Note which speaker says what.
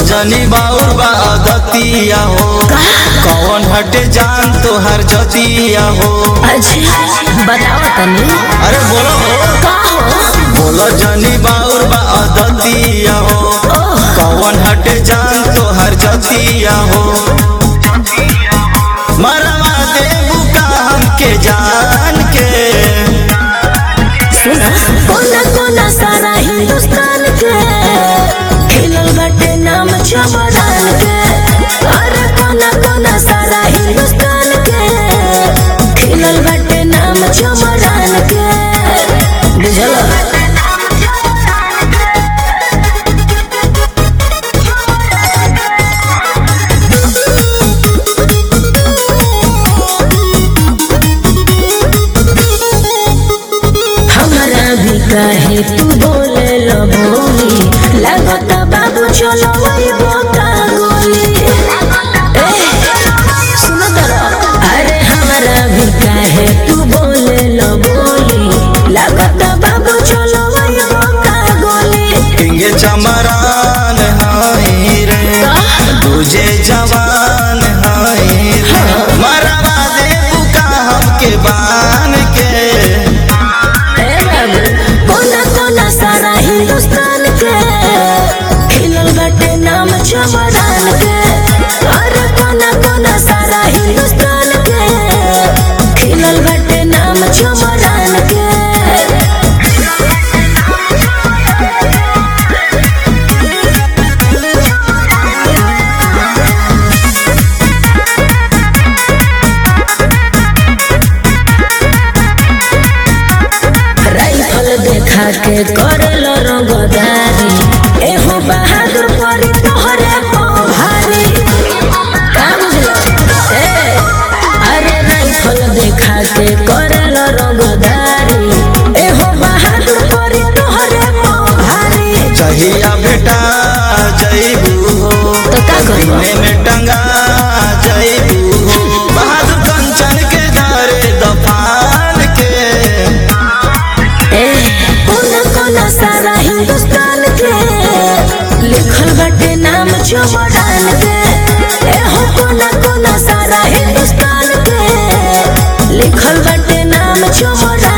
Speaker 1: जनी बाउर बा दतिया हो कौन हटे जान तोहर जतिया हो
Speaker 2: अच्छा बताओ तनी
Speaker 1: अरे बोलो हो
Speaker 2: का हो
Speaker 1: बोलो जनी बाउर बा दतिया हो कौन हटे जान तोहर जतिया हो मरवा देबू का हमके जान के
Speaker 2: सुना कोना कोना सारा हिंदुस्तान के खिलल बाटे नाम चमरान के अरे कोना कोना सारा हिंदुस्तान के खिलल बाटे नाम चमरान के बुझल हमरा भी काहे तू बोले लो बोली लागत बाबू चलो वही बोका गोली ए, सुनो तरा अरे हमरा भी काहे तू बोले लो बोली लागत बाबू चलो वही बोका गोली
Speaker 1: इंगे चमरान हाई रे तुझे जवान हाई रे मरवा देबू का हमके बान के
Speaker 2: ए बाबू कोना कोना सारा हिंदुस्तान के खिलल बाटे नाम चमरान के अरे कोना कोना सारा हिंदुस्तान के खिलल बाटे नाम चमरान के राइफल देखा के करल रंगदारी एहो बहादुर परी तोहरे पाँव भारी का बुझलो? ए, अरे राइफल देखा के करल रंगदारी एहो बहादुर परी तोहरे पाँव भारी
Speaker 1: चाहिया बेटा जईबू हो
Speaker 2: तो का करबो
Speaker 1: सीने में टंगा जईबू हो बहादुर कंचन के दरे दफान के
Speaker 2: ए, कोना कोना सारा हिंदुस्तान के लिखल बाटे नाम चमड़ान के ए हो कोना कोना सारा हिंदुस्तान के लिखल बाटे नाम चमड़ान